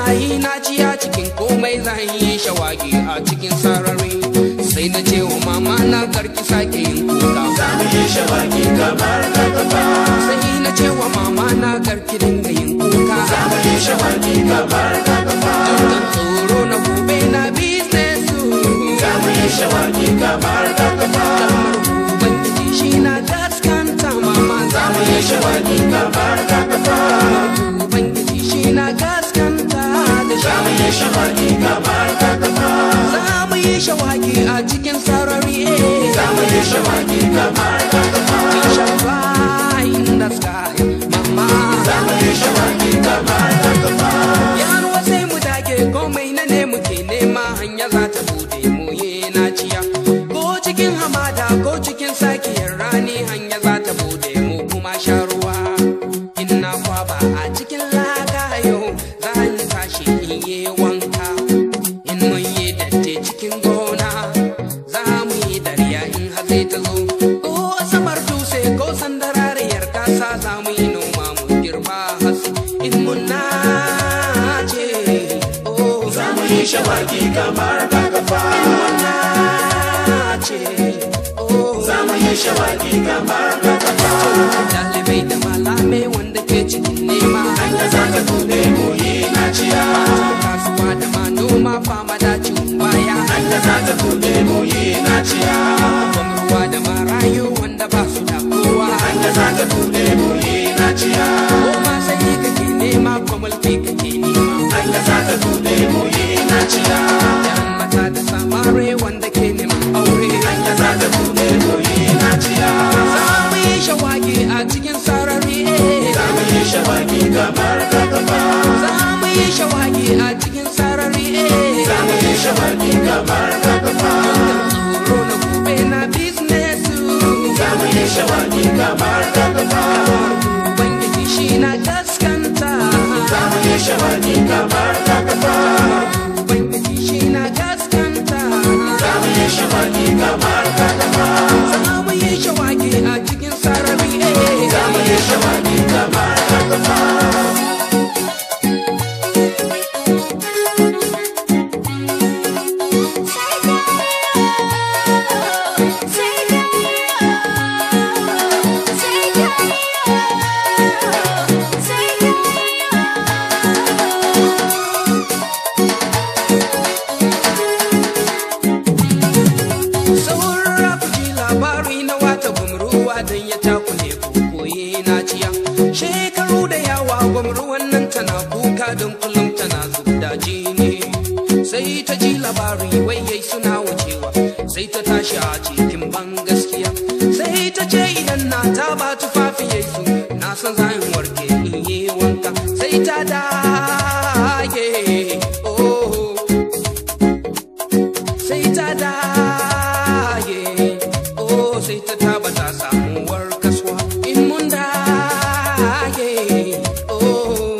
wallahi na ciya cikin komai zan yi shawagi a cikin sarari sai na ce wa mama na karki sake yin kuka za mu yi shawagi kamar gaba sai na ce wa mama na karki dinga yin kuka za mu yi shawagi kamar gaba dukkan tsoro na gobe na business za mu yi shawagi kamar gaba kalmar ubangiji shi na gaskanta mama za mu yi shawagi kamar gaba ubangiji shi na gaskanta da za mu yi shawagi kamar gaba za mu yi shawagi a cikin sarari za mu yi shawagi kamar gaba We shall fly in the sky, mama. za mu yi shawagi kamar gaba Yaruwa sai mu dage komai na ne muke nema hanya za ta bude mu yi naciya. Ko cikin hamada ko cikin sakiyar rani hanya za ta bude mu kuma sha ruwa. In na kwaba a cikin laka yau za ni tashi in yi wanka. In mun yi datti cikin gona za mu yi dariya in hatsi ta zo. Ko asamar dutse ko sandarariyar kasa za mu yi noma mu girba hatsi. In mun nace, oh, za mu yi shawagi kamar gaba nace, oh. za mu yi shawagi kamar gaba Dalibai da malamai wanda ke cikin nema. hanya za ta bude mu yi naciya Kasuwa da manoma fama da cin baya. hanya za ta bude mu yi naciya Gwamruwa da marayu wanda ba su da kowa. hanya za ta bude mu yi naciya Koma sai kake nema ko mulki kake nema. hanya za ta bude mu yi naciya Yan mata da samare wanda ke neman aure. hanya za ta bude mu yi naciya Za mu yi shawagi a cikin sarari. za mu yi shawagi kamar gaba Za mu yi shawagi a cikin sarari. za mu yi shawagi kamar gaba Tsoro na gobe na business. za mu yi shawagi kamar gaba Ubangiji shi na gaskanta. za mu yi shawagi kamar gaba Ubangiji shi na gaskanta. za mu yi shawagi kamar gaba Za mu yi shawagi a cikin sarari. za mu yi shawagi kamar gaba Saura ku ji labari na wata gwamruwa don ya takule ku koyi na ciya. Shekaru da yawa gwamruwan nan tana kuka don kullum tana zubda jini. Sai ta ji labari wai yai suna wucewa, sai ta tashi a cikin ban gaskiya. Sai ta ce idan na ta ba tufafi yai su, na san zan warke in yi wanka. Sai ta dage, oh. sai ta dage oh sai ta taba ta samuwar kasuwa in mun dage oh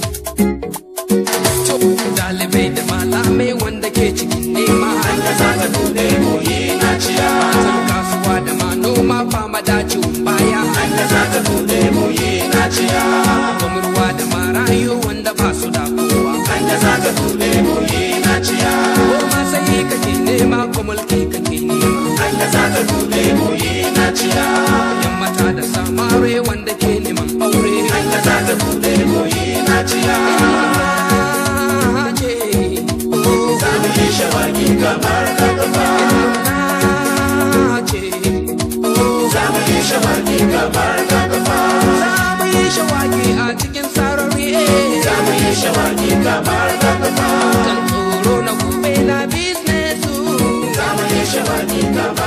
to dalibai da malamai wanda ke cikin nema hanya za ta bude mu yi naciya matan kasuwa da manoma fama dacin baya hanya za ta bude mu yi naciya gwamruwa da marayu wanda ba su da kowa hanya za ta bude mu yi naciya ko ma sai kake nema ko mulki kake nema hanya za ta bude mu yi naciya yan mata da samare wanda ke neman aure hanya za ta bude mu yi naciya ce oh za mu yi shawagi kamar gaba ce oh za mu yi shawagi kamar gaba za mu yi shawagi a cikin sarari za mu yi shawagi kamar gaba kan tsoro na gobe na business za mu yi shawagi kamar